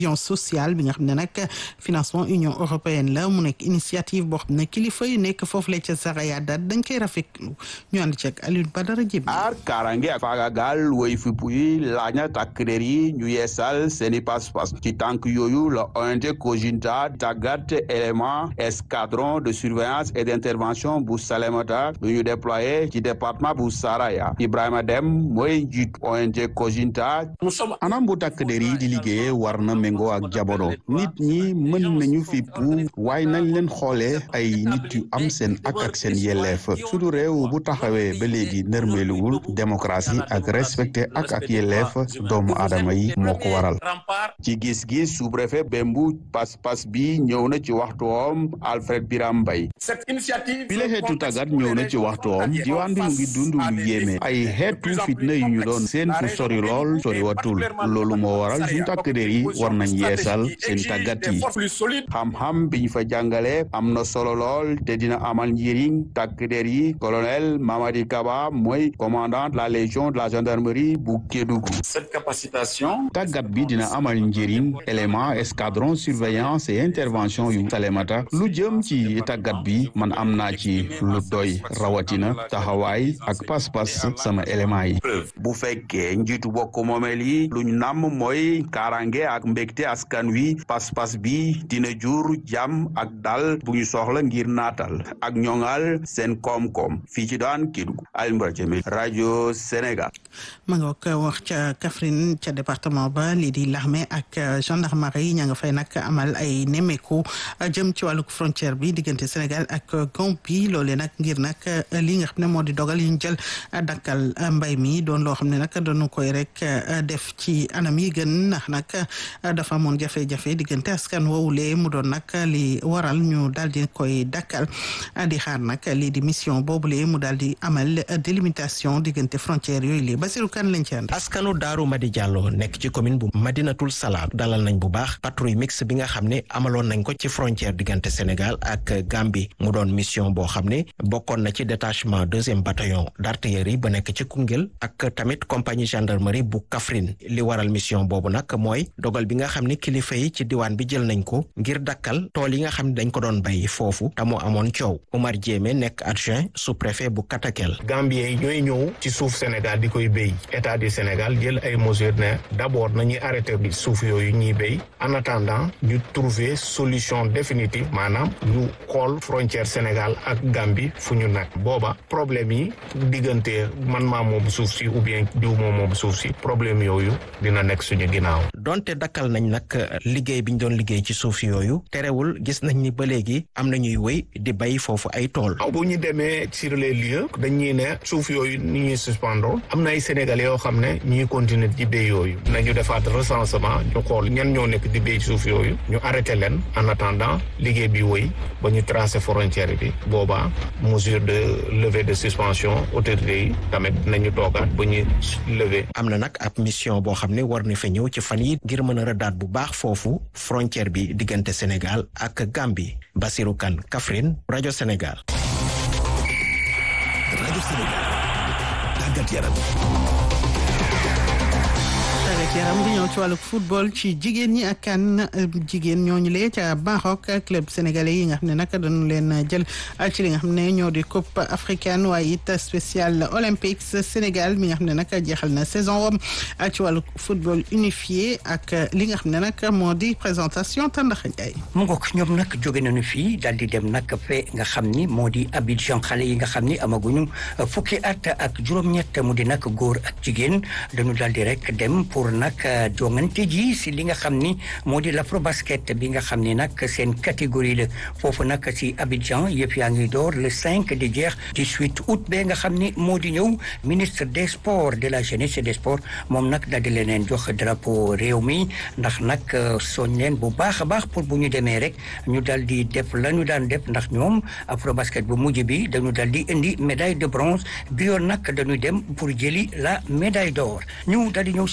sociale bi nga xam ne nag financement union européenne la mu nekk initiative boo xam ne kilifa yu nekk foofu la ca Saraya daal dañ koy rafetlu ñu ànd ci ak Alioune Badara Diémé. aar kaaraange ak faagagal woy fipp yi laaj na takk der yi ñu yeesal seeni pas-pas ci tànk yooyu la ONG Kojinta tàggat élément escadron de surveillance et d'intervention bu Salémata lu ñu déployé ci département bu Saraya Ibrahima Dem mooy njiit ONG Kojinta anam bu takk der yi di liggéeye war na méngoo ak jamono nit ñi mën nañu fippu waaye nañ leen xoolee ay nit yu am seen ak ak seen yelleef suñu réew bu taxawee ba léegi nërmeeluwul démocratie ak respecté ak ak yelleef doomu aadama yi moo ko waral ci gis-gis sous-préfet Bembu pas-pas bi ñëw na ci waxtuwoom Alfred Biram Mbay bi la xeetu tàggat ñëw na ci waxtuwoom diwaan bi mu ngi dund lu yéeme ay xeetu fitna yu ñu doon seen fu sori lool sori watul loolu moo waral suñu takk der yi war nañ yeesal seen tàggat yi xam-xam bi ñu fa jàngale am na solo lool te dina amal njëriñ takk der yi colonel Mamadi Kaba mooy commandant de la légion de la gendarmerie bu Kédougou cette capacitation tàggat bi dina amal njëriñ élément escadron surveillance et intervention yu Salémata lu jëm ci tàggat bi man am naa ci lu doy rawatina taxawaay ak pas-pas sama élément yi bu fekkee njiitu bokk moomeel yi lu ñu namm mooy kaaraange ak mbégte askan wi pas-pas bi dina jur jàmm ak dal bu ñu soxla ngir naatal ak ñoŋal seen koom-koom fii ci daan Kédougou Alioune Badara Diémé rajo Sénégal ma nga ko wax ca Kaffrine ca département ba lii di l'armée ak gendarmerie ña nga fay nag amal ay nemmeeku jëm ci wàllu frontière bi diggante Sénégal ak Gambie loolee nag ngir nag li nga xam ne moo di dogal yi ñu jël dakkal mbay mi doon loo xam ne nag dañu koy rek def ci anam yi gën ndax nag dafa amoon jafe-jafe diggante askan woowulee mu doon nag li waral ñu daal di koy dakkal di xaar nag lii di mission boobule mu daal di amal délimitation diggante frontière yooyu lii Basirou Kane lañ ci ànd. askanu Daaru Madi Diallo nekk ci commune bu Madinatul Salaam dalal nañ bu baax patrouille mixte bi nga xam ne amaloon nañ ko ci frontière diggante Sénégal ak Gambie mu doon mission boo xam ne bokkoon na ci détachement deuxième bataillon d'artillerie ba nekk ci Koungheul ak tamit compagnie gendarmerie bu Kaffrine li waral mission boobu nag mooy dogal bi nga xam ne kilifa yi ci diwaan bi jël nañ ko ngir dakkal tool yi nga xam ne dañ ko doon bay foofu te moo amoon coow Omar Diémé nekk adjoint sous-préfet bu Katakel. Gambien yi ñooy ñëw ci suuf Sénégal di koy béy état du Sénégal jël ay mesures ne d'abord nañuy arrêté bi suuf yooyu ñuy béy en attendant ñu trouver solution définitive maanaam ñu xool frontière Sénégal ak Gambie fu ñu nekk booba problème yi diggante man maa moom suuf si ou bien diw moom moom suuf si problème yooyu dina nekk suñu ginnaaw. donte dakkal nañ nag liggéey bi ñu doon liggéey ci suuf yooyu terewul gis nañ ni ba léegi am na ñuy wéy di bay foofu ay tool. bu ñu demee sur les lieux dañuy ne suuf yooyu ni ñuy suspendre am na ay sénégalais yoo xam ne ñuy continuer di béy yooyu nañu defaat recensement ñu xool ñan ñoo nekk di béy suuf yooyu ñu arrêté leen en attendant liggéey bi wéy ba ñu tracé frontière bi boobaa mesure de levée de suspension autorité yi tamit nañu toogaat ba ñu lever. am na nag ab mission boo xam ne war na fa ñëw ci fan yi ngir mën a rëddaat bu baax foofu frontière bi diggante Sénégal ak Gambie Basirou Kane Kaffrine rajo Sénégal. rajo Sénégal tàggat yaram. tàggat yaram di ñëw ci wàllu football ci jigéen ñi ak kan jigéen ñooñu lee ca Maroc club sénégalais yi nga xam ne nag dañu leen jël ci li nga xam ne ñoo di coupe africaine waaye it spécial olympique Sénégal mi nga xam ne nag jeexal na saison wam ci wàllu football unifié ak li nga xam ne nag moo di présentation Tandaxa Ndiaye. mu ngoog ñoom nag jóge nañu fii daal di dem nag fe nga xam ni moo di Abidjan xale yi nga xam ni amaguñu fukki at ak juróom-ñett mu di nag góor ak jigéen dañu daal di rek dem pour nag jongante ji si li nga xam ni moo di l'afrobasket bi nga xam ni nag seen catégorie la foofu nag si Abidjan yëpp yaa ngi door le 5 di jeex 18 août ba nga xam ni moo di ñëw ministre des sports de la jeunesse et des sports moom nag daal di leen jox drapeau réew mi ndax nag soñ leen bu baax a baax pour bu ñu demee rek ñu dal di def la ñu daan def ndax ñoom afrobasket bu mujj bi dañu dal di indi médaille de bronze bi yoon nag dañuy dem pour jëli la médaille d'or ñu dal di ñëw si gaynde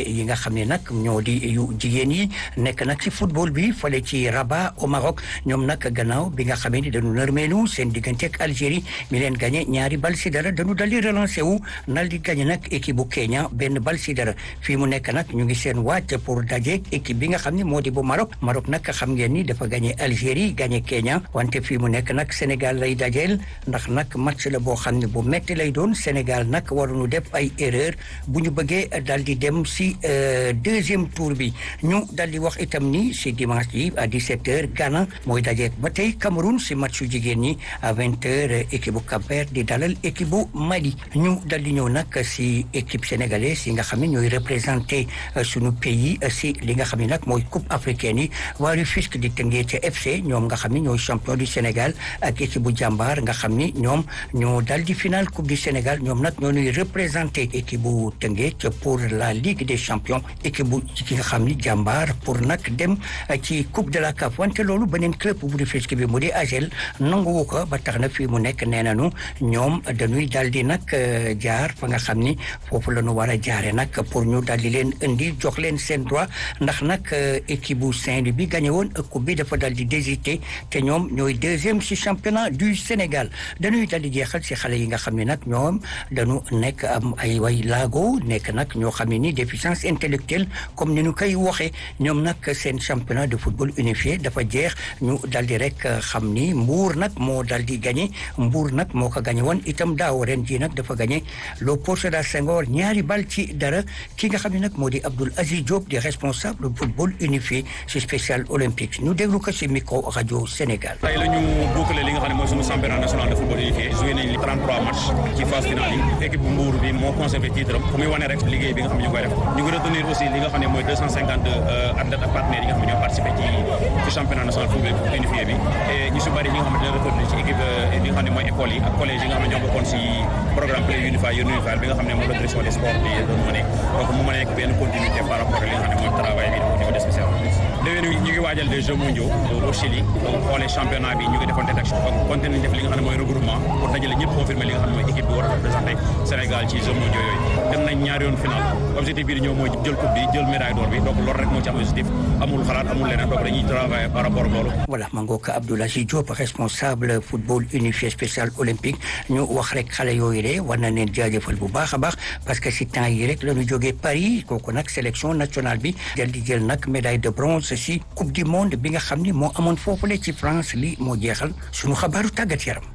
yi nga xam ne nag ñoo di yu jigéen yi nekk nag ci football bi fale ci Rabat au Maroc ñoom nag gannaaw bi nga xamee ni dañu nërmeelu seen diggante ak Algérie mi leen gagné ñaari bal si dara dañu dal di relancé wu nal di gagné nag équipe bu Kenya benn bal si dara fii mu nekk nag ñu ngi seen wàcc pour dajeek équipe bi nga xam ne moo di bu Maroc Maroc nag xam ngeen ni dafa gagné Algérie gagné Kenya wante fii mu nekk nag Sénégal lay dajeel ndax nag match la boo xam ne bu metti lay doon Sénégal nag waruñu def ay erreur bu ñu bëggee dal di dem si deuxième tour bi ñu dal di wax itam ni si dimanche yi à 17h Ghana mooy dajeek ba tey Cameroun si matchu jigéen ñi à 20h équipe bu Cap-Vert di dalal équipe bu Mali ñu dal di ñëw nag si équipe sénégalaise yi nga xam ne ñooy représenté suñu pays si li nga xam ne nag mooy coupe africaine yi waa Rufisque di Teungueth FC ñoom nga xam ne ñooy champion du Sénégal ak équipe bu jàmbaar nga xam ni ñoom ñoo dal di final coupe du Sénégal ñoom nag ñoo ñuy représenté équipe bu Teungueth pour la Ligue des champions équipe bu ki nga xam ni jàmbaar pour nag dem ci coupe de la CAF wante loolu beneen club bu Rufisque bi mu di AGEL nanguwu ko ba tax na fii mu nekk nee nañu ñoom dañuy dal di nag jaar fa nga xam ni foofu la ñu war a jaare nag pour ñu dal di leen indi jox leen seen droit ndax nag équipe bu Saint-Louis bi gagné woon coupe bi dafa dal di désité te ñoom ñooy deuxième ci championnat du Sénégal dañuy dal di jeexal ci xale yi nga xam ne nag ñoom dañu nekk am ay way laago nekk nag ñoo xam ne ni déficience intellectuelle comme ni ñu koy waxee ñoom nag seen championnat de football unifié dafa jeex ñu dal di rek xam ni Mbour nag moo dal di gagné Mbour nag moo ko gagné woon itam daaw ren jii nag dafa gagné Léopold Sédar Senghor ñaari bal ci dara ki nga xam ne nag moo di Abdoul Aziz Diop di responsable football unifié ci spécial olympique ñu déglu ko ci micro rajo Sénégal. tey la ñu boucler li nga xam ne mooy suñu championnat national de football unifié joué nañ 33 matchs ci phase finale yi équipe bu Mbour bi moo conservé titre am fu muy wane rek liggéey bi nga xam ne ñu koy def ñu ngi retenir aussi li nga xam ne mooy 252 athlètes ak partenaires yi nga xam ne ñoo participé ci ci championnat national football unifié bi et ñu si bëri ñi nga xam ne dina retenir ci équipe li nga xam ne mooy école yi ak collège yi nga xam ne ñoo bokkoon si programme play unifié yéen unifié bi nga xam ne moom la direction des sports di doon mëne donc mu mën a nekk benn continuité par rapport ak li nga xam ne mooy travail bi au niveau des spécial déwén ñu ngi waajal des Jeux mondiaux au Chili donc xoolee championnat bi ñu ngi defoon détection donc continué nañ def li nga xam ne mooy regroupement pour dajale ñëpp confirmer li nga xam ne mooy équipe bi war a représenté Sénégal ci Jeux mondiaux yooyu dem nañ ñaari yoon final objectif bi di ñëw mooy jël coupe bi jël médaille d'or bi donc loolu rek moo ci am objectif amul xalaat amul leneen donc dañuy travailler par rapport ak loolu voilà ma ngoog Abdoul Aziz Diop responsable football unifié spécial olympique ñu wax rek xale yooyu de war na leen jaajëfal bu baax a baax parce que si temps yi rek la ñu jógee Paris kooku nag sélection nationale bi jël di jël nag médaille de bronze si coupe du monde bi nga xam ni moo amoon foofule ci France li moo jeexal suñu xabaaru tàggat yaram